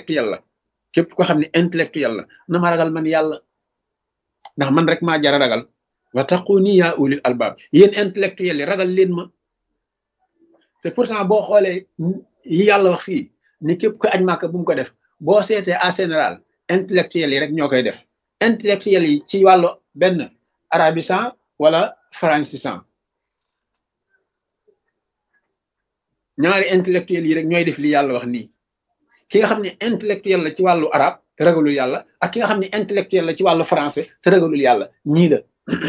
intellectuel la képp ko xam ne intellectuel la na ma ragal man yàlla ndax man rek maa jara ragal wa taquni yaa ulil albaab yéen intellectuel yi ragal leen ma te pourtant boo xoolee yi yàlla wax fii ni képp ko aj màkka bu mu ko def boo seetee en général intellectuel yi rek ñoo koy def intellectuel yi ci wàllu benn arabisan wala francisant ñaari intellectuel yi rek ñooy def li yàlla wax nii ki nga xam ne intellectuel la ci wàllu arab te ragalul yàlla ak ki nga xam ne intellectuel la ci wàllu français te ragalul yàlla ñii la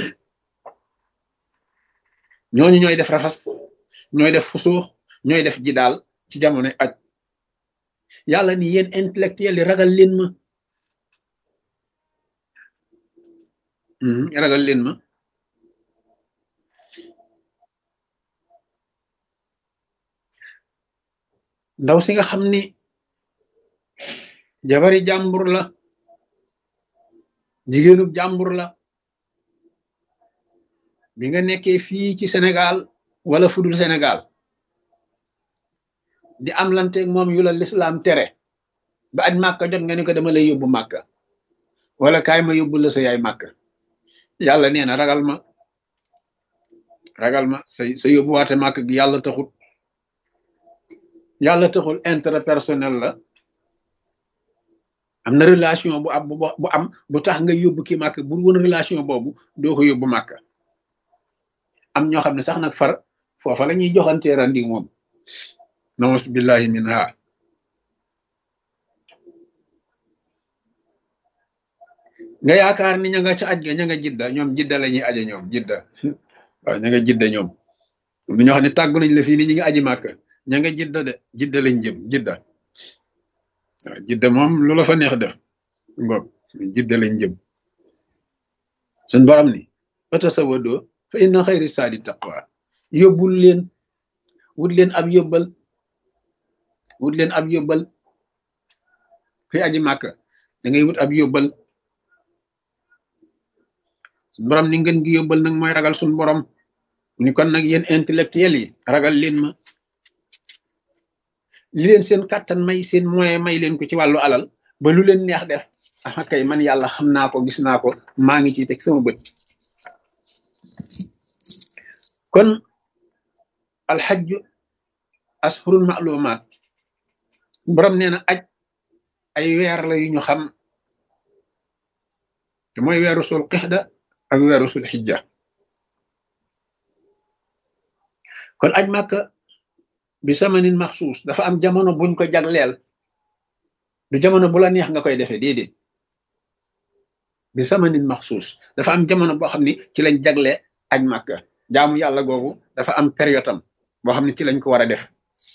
ñooñu ñooy def rafas ñooy def fusuux ñooy def ji daal ci jamono aj yàlla ni yéen intellectuel yi ragal leen ma ragal leen ma ndaw si nga xam ni jabari jàmbur la jigéenub jàmbur la bi nga nekkee fii ci Sénégal wala fudul Sénégal di am lanteeg moom yu la lislaam tere ba aj màkka jot nga ni ko dama lay yóbbu màkka wala kaay ma yóbbu la sa yaay màkka yàlla nee na ragal ma ragal ma sa sa yóbbuwaate màkk gi yàlla taxut yàlla taxul intérêt personnel la am na relation bu am bu am bu tax nga yóbbu ki màkk bu woon relation boobu doo ko yóbbu màkk am ñoo xam ne sax nag far foofa la ñuy joxantee randi moom naus billahi min ha nga yaakaar ni ña nga ca aj ga ña nga jidda ñoom jidda la ñuy aje ñoom jidda waaw ña nga jidda ñoom am na ñoo xam ne tàggu nañ la fii ni ñi nga aji màkk ña nga jidda de jidda lañ jëm jidda waaw jidda moom lu la fa neex def ngoog jidda lañ jëm suñ borom ni fatasawadoo fa inna xayri saadi taqwa yóbbul leen wut leen ab yóbbal wut leen ab yóbbal fi aji màkk da ngay wut ab yóbbal suñ borom ni ngeen gi yóbbal nag mooy ragal suñ borom ni kon nag yéen intellectuel yi ragal leen ma li leen seen kàttan may seen moyen may leen ko ci wàllu alal ba lu leen neex def ah kay man yàlla xam naa ko gis naa ko maa ngi ciy teg sama bët kon alxajju ashurul maalumaat borom nee na aj ay weer la yu ñu xam te mooy weeru sul qixda ak weeru sul xijja kon aj màkka bi samanin maxsuus dafa am jamono buñ ko jagleel du jamono bu la neex nga koy defee déedéet bi samanin maxsuus dafa am jamono boo xam ni ci lañ jagle aj màkka jaamu yàlla googu dafa am période am boo xam ne ci lañ ko war a def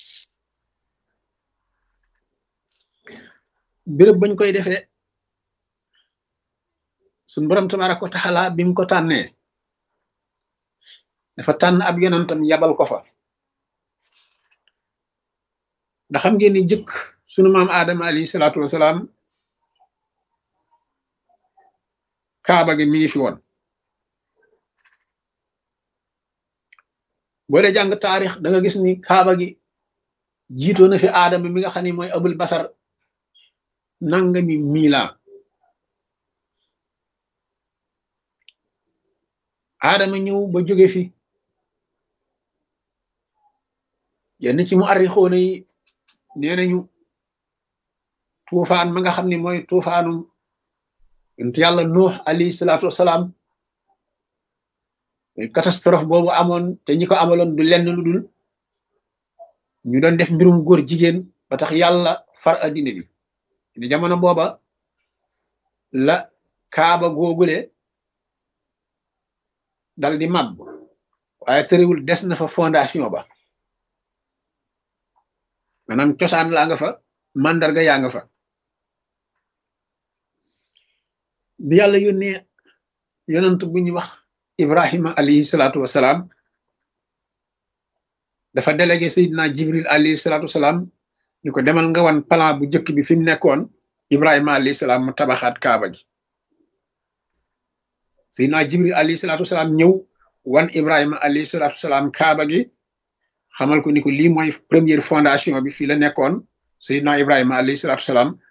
béréb bañ koy defee suñ borom tabaraka wa taala bi mu ko tànnee dafa tànn ab yonantam yabal ko fa ndax xam ngeen ni jëkk sunu maam aadama alayhi salaatu wasalaam kaaba gi mi ngi fi woon boo dee jàng taarix da nga gis ni kaaba gi jiitoo na fi aadama mi nga xam ne mooy abul basar nangami miila aadama ñëw ba jóge fi yenn ci mu arrixoona yi nee nañu tuufaan ma nga xam ne mooy tuufaanum yonent yàlla nuux alayhi salaatu wasalaam catastrophe boobu amoon te ñi ko amaloon du lenn lu dul ñu doon def mbirum góor jigéen ba tax yàlla far addina bi ni jamono booba la kaaba googule dal di màbb waaye tëriwul des na fa fondation ba maanaam cosaan laa nga fa mandarga yaa nga fa bi yàlla yónnee yonant bu ñu wax ibrahima alayhi salaatu wasalaam dafa délégué sayidina jibril alayhi salaatu wasalaam ñu ko demal nga wan plan bu njëkk bi fi mu nekkoon ibrahima alayhi salaam mu tabaxaat kaaba gi sayidina jibril alayhi salaatu wasalaam ñëw wan ibrahima alayhi salaatu wasalaam kaaba gi xamal ko ni ko lii mooy première fondation bi fii la nekkoon sayidina ibrahima alayhi salaatu wasalaam